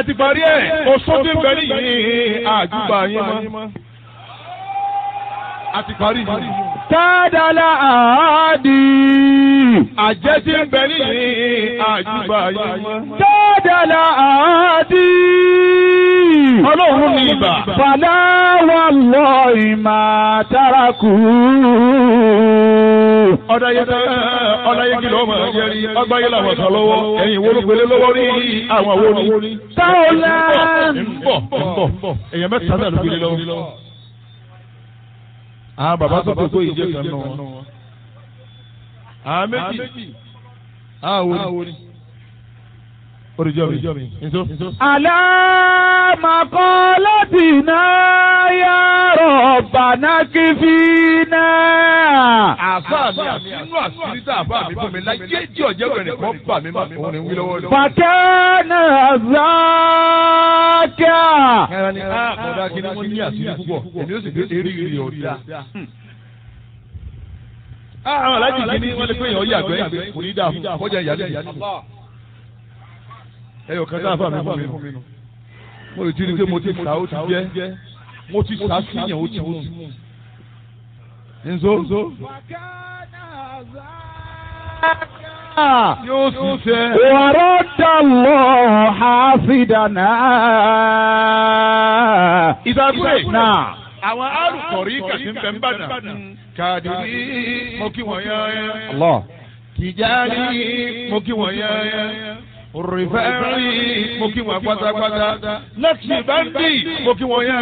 ẹ ti parí ẹ̀ oṣù tí ń bẹ nìyí àjùbà yín mọ́. a ti parí yìí. Tádàlá àádì. àjẹ́ tí ń bẹ nìyí àjùbà yín mọ́. Tádàlá àádì. ọlọ́run ní ibà. Fàlà wà lọ ìmà tárakù. ọ̀dàyẹ ọ̀dàyẹ kìlọ̀ ọmọ ẹ̀jẹ̀ rí ọgbáyé làwọn kan lọ́wọ́ ẹ̀yìn wo ló pèlè lọ́wọ́ rí àwọn wo ni. Táwọlá. ń bọ̀ ń bọ̀ èèyàn mẹ́ta náà ló pèlè lọ́wọ́. àwọn bàbá tó kókó yìí jẹ́ kan náà. àwọn méjì àwọn wo ni. oríjọ́ mi nso. Àlámàkọ́ láti náà yá rọ̀bàná kí fi náà. àfa mi àfinú àṣírí tá àfa mi fún mi láyé tí ọ̀jẹ̀ rẹ̀ nìkan bà mí mà òun ni wí lọ́wọ́ lọ́wọ́. Fàkẹ́nà záàkà. ẹran ni a kọ̀dá kí ni wọ́n ní àṣírí púpọ̀ èmi ó sì gbé eré ìrì ọ̀dà. àwọn alájì kìíní wọ́n lè pé èèyàn yàgbẹ́ kò ní dáa fún kọjá ìyálé ìyálé. ẹyọ kan sáà fà mí fún mi nù. mo lè ti rí i pé mo ti sà ó ti jẹ́ mo ti sà sí yàn ó ti mú. nzo yóò sì fẹ́. ورد الله حافظنا ìdàgbé. náà. àwọn arùkọ̀rí kàtí ń bẹ ń bàdàn. kàdìrí mo kí wọ́n yán yán. Allah. Tìjárí mo kí wọ́n yán yán. Rìfẹ́rì mo kí wọ́n pátápátá. Lẹ́tì báńdì mo kí wọ́n yán